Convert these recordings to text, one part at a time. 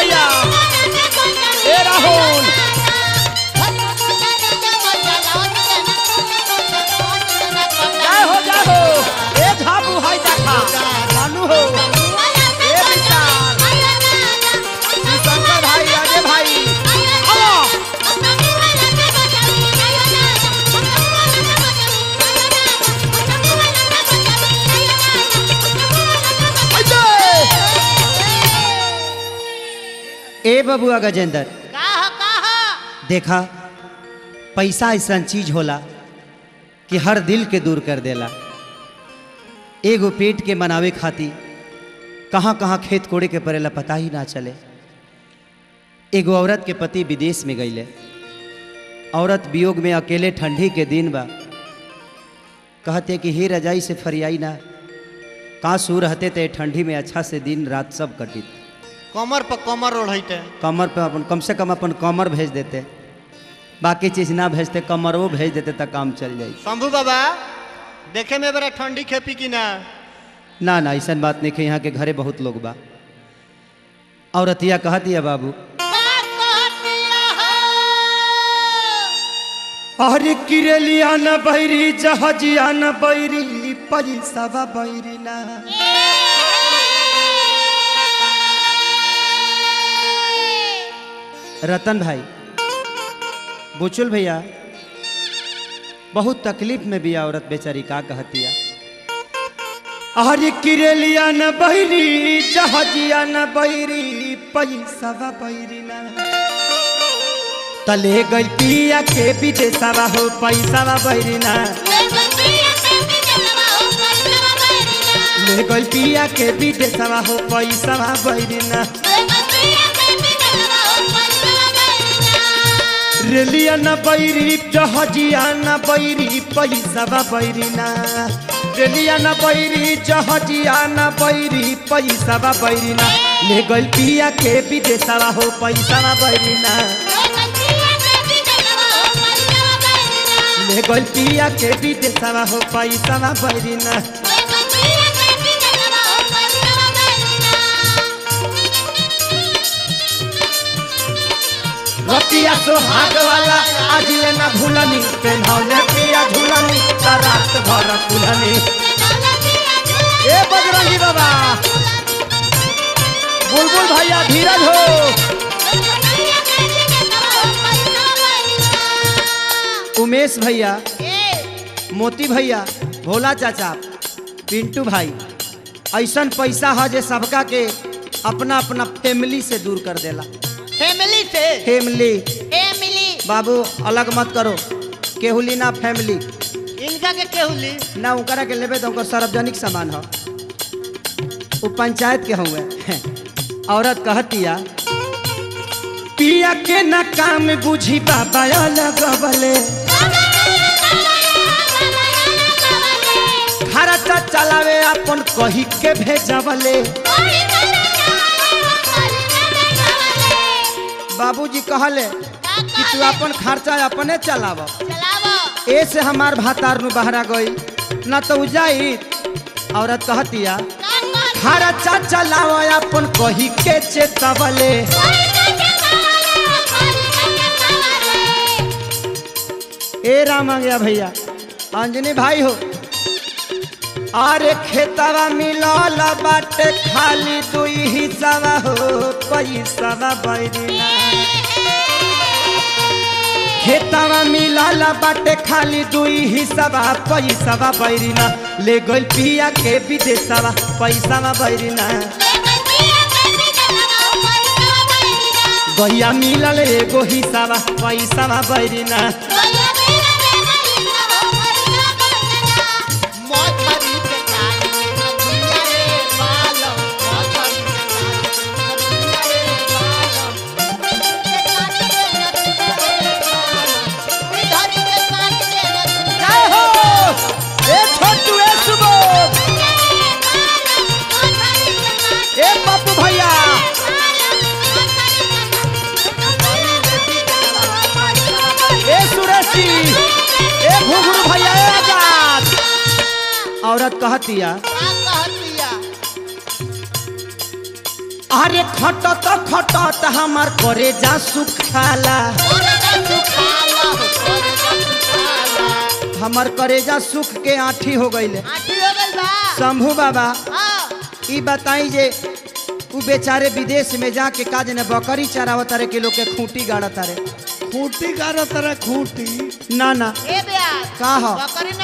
भैया ए राहुल जय हो जय हो ए झाबू हाय देखा जानू हो ए विशाल शंकर भाई अजय भाई आओ ए बबुआ गजेंद्र देखा पैसा ऐसा चीज होला कि हर दिल के दूर कर देला एगो पेट के मनावे खातिर कहाँ कहाँ खेत कोड़े के पड़ेला पता ही ना चले एगो औरत के पति विदेश में गईले औरत वियोग में अकेले ठंडी के दिन बा कहते कि हे रजाई से फरियाई ना कहाँ सू रहते थे ठंडी में अच्छा से दिन रात सब कटित कमर पर कमर ओढ़ते कमर पे अपन कम से कम अपन कमर भेज देते बाकी चीज ना भेजते कमर वो भेज देते तब काम चल जाई शंभू बाबा देखे में बड़ा ठंडी खेपी की ना ना ना ऐसा बात नहीं है यहाँ के घरे बहुत लोग बा औरतिया कहती है बाबू अरे किरलिया न बैरी जहाजिया न बैरी पैसा बैरी ना रतन भाई बुचुल भैया बहुत तकलीफ में भी औरत बेचारी का कहतिया अरे किरलिया न बैरी जहाजिया न बैरी पैसा बैरी ना तले गई पिया के विदेशवा हो पैसा बैरी ना ले गई पिया के विदेशवा हो पैसा बैरी ना रेलिया न बैरी जहाजिया न बैरी पैसा बैरी ना रेलिया न बैरी जहाजिया न बैरी पैसा बैरी ना ले गई पिया के विदेशवा हो पैसा बैरी ना ले गई पिया के विदेशवा हो पैसा बैरी ना रतिया सोहाग वाला आज ले ना भूलनी पेन्हौले पिया झूलनी त रात भर कुलनी ए बजरंगी बाबा बुलबुल भैया धीरज हो उमेश भैया मोती भैया भोला चाचा पिंटू भाई ऐसन पैसा है जे सबका के अपना अपना फैमिली से दूर कर देला फैमिली से फैमिली फैमिली बाबू अलग मत करो केहुली ना फैमिली इनका के केहुली ना उकरा के लेबे तो ओकर सार्वजनिक सामान हो वो पंचायत के हुए औरत कहतिया पिया के ना काम बुझी बाबा अलग बले खर्चा चलावे अपन कही के भेजबले बाबूजी कहले कि तू अपन खर्चा अपने चलाव ए से हमार भातार नु बहरा गई न तो उ जाई औरत कहतिया खर्चा चलाव अपन कही के चेतवले ए राम आ गया भैया अंजनी भाई हो अरे खेतवा मिलल बाटे खाली दुई हिस्सा हो पैसा बैरिना खेतवा मिलल बाटे खाली दुई हिस्सा पैसा बैरिना ले गइल पिया के विदेशवा पैसा बैरिना गैया मिलल एगो हिस्सा पैसा बैरिना मोथरी के काटी दुनिया रे बालम मोथरी के काटी दुनिया रे बालम धरी के काटी जय हो ए छोटू ए सुबोध ए पप्पू भैया ए सुरेश जी ए घुघरू भैया ए आजाद औरत कहतिया अरे खटत खटत हमार करे जा सुखाला हमार करेजा सुख के आठी हो गईले शंभू बाबा ई बताई जे उ बेचारे विदेश में जाके काज ने बकरी चरावत रे के लोग के खूंटी गाड़त रे खूंटी गाड़ो तरह खूंटी ना ना का हो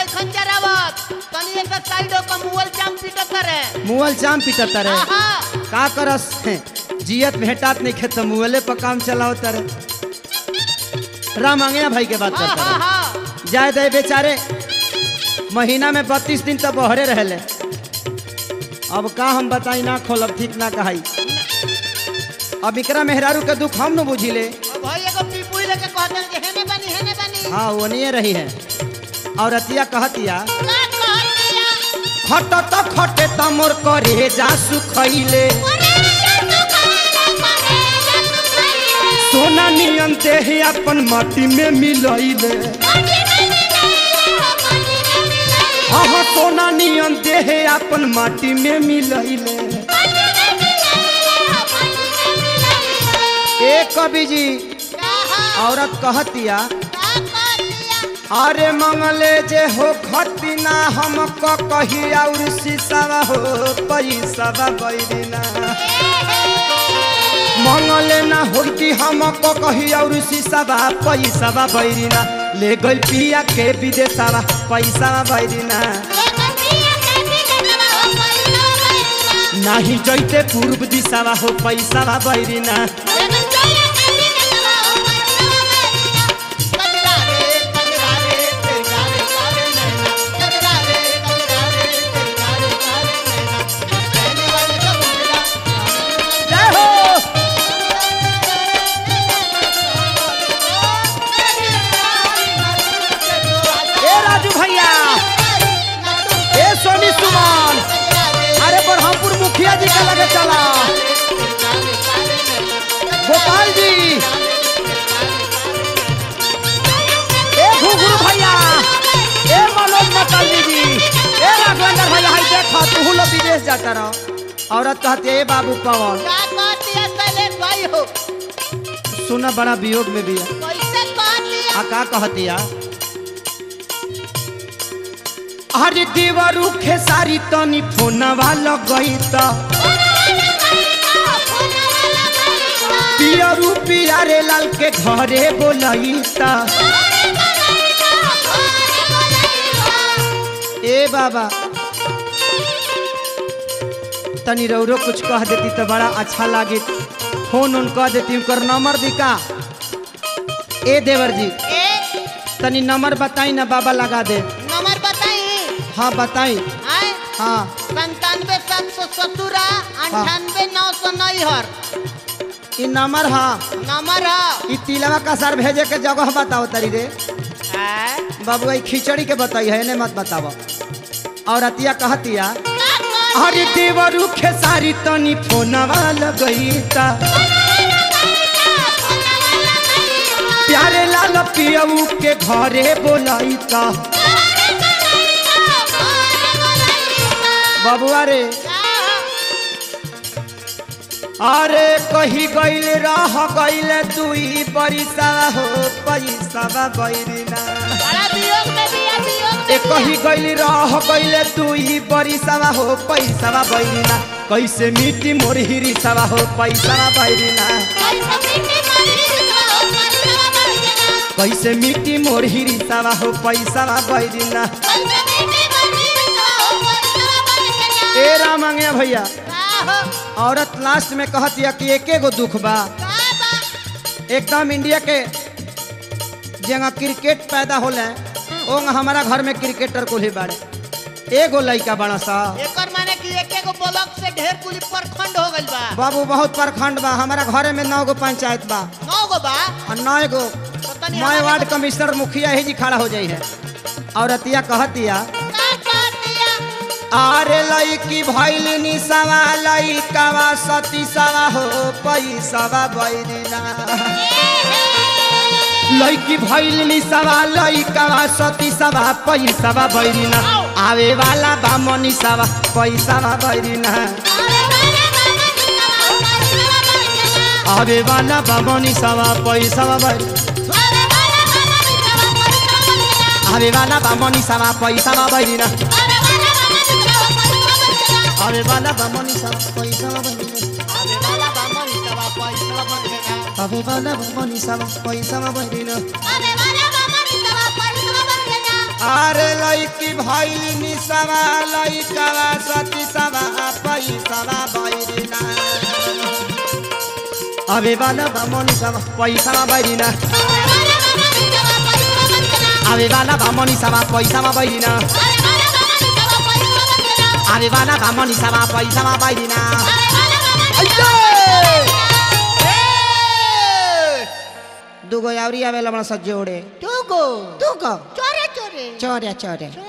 मुअल चाम पिटत रे का करस जियत भेटात नहीं खेत मुअले पर काम चलावत रे राम अंगना भाई के बात करता रे जाए दे बेचारे महीना में बत्तीस दिन तक बहरे रहले अब का हम बताई ना खोलब ठीक ना कहाई अब इकरा मेहरारू के दुख हम न बुझिले हाँ वो नहीं रही है और अतिया कहतिया खट तो खटे त मोर करे जा सुखैले सोना नियन देह अपन माटी में मिलैले हाँ सोना नियन देह अपन माटी में मिलैले ए कवि जी औरत कहतिया अरे मंगले जे हो खतिना हम क कही और सीसावा हो पैसावा बैरिना मंगले ना होती हम क कही और सीसावा पैसावा बैरिना ले गइल पिया के विदेशवा पैसावा बैरिना नाही जैते पूर्व दिशावा हो पैसावा बैरिना जय हो ए राजू भैया ए सोनी सुमन अरे बरहमपुर मुखिया जी का लगे चला गोपाल जी ए घुघरू भैया ए मनोज मतलबी जी ए राघवेंद्र भैया हाय देखा तू लोग विदेश जाता रहो औरत कहती है ए बाबू पवन सुना बड़ा वियोग में भी है आ का कहती है अरे देवरू खेसारी तनी फोनवा लगई त पियरू पियारे लाल के घरे बोलई त ए बाबा तनी रौरो कुछ कह देती तो बड़ा अच्छा लागे फोन उन कह देती उनकर नंबर दी का ए देवर जी तनी नंबर बताई ना बाबा लगा दे नंबर बताई हाँ बताई आए हाँ संतानवे सात सौ सत्रह अंठानवे नौ सौ नैहर ई नंबर हाँ नंबर है ई तिलवा का सर भेजे के जगह बताओ तरी रे आए? बाबू ई खिचड़ी के बताई है ने मत बताओ और अतिया कहतिया अरे देवरू खेसारी तनी फोनवा लगई ता प्यारे लाल पियऊ के घरे बोलाई ता बबुआ रे अरे कही गईल रह गईल दुई परिसा हो पैसा बैरिना बड़ा वियोग में दिया वियोग ए कही गईल रह गईल दुई परिसा हो पैसा बैरिना कैसे मिट्टी मोर हिरिसा हो पैसा बैरिना कैसे मिट्टी मोर हिरिसा हो पैसा बैरिना ए राम अंगया भैया औरत लास्ट में कहतिया कि एके गो दुख बा एकदम इंडिया के जगह क्रिकेट पैदा होले ओंग हमारा घर में क्रिकेटर को ही बाड़े एगो लड़का बड़ा सा एकर माने कि एक एगो ब्लॉक से ढेर कुली प्रखंड हो गइल बा बाबू बहुत प्रखंड बा हमारा घरे में नौ गो पंचायत बा नौ गो बा और नौ गो तो तनी मैं हमारे वार्ड को- कमिश्नर मुखिया ही जी खड़ा हो जाई है और अतिया कहतिया का कर दिया आरे लईकी भैल निसवा लईकावा सती सवा हो पैसवा बैरिना लईकी भैल निसवा लईकावा सती सवा पैसवा बैरिना आवे वाला बा मनीषवा पैसवा बैरिना आवे वाला बामनी सवा पैसा भर आवे वाला बामनी सवा पैसा भरिन आवे वाला बामनी सवा पैसा भरिन आवे वाला बामनी सवा पैसा भरिन अरे लईकी भैली निसवा लईकवा सती सवा पैसा भरिन आवे वाला बामनी सवा पैसा भरिन आवे वाला बामनी सवा पैसा भरिन आवे वाला बामनी सवा पैसा भरिन दुगो यावरी आवेला बड़ा सज्जे ओड़े टूगो दुगो चोरे चोरे चोरे चोरे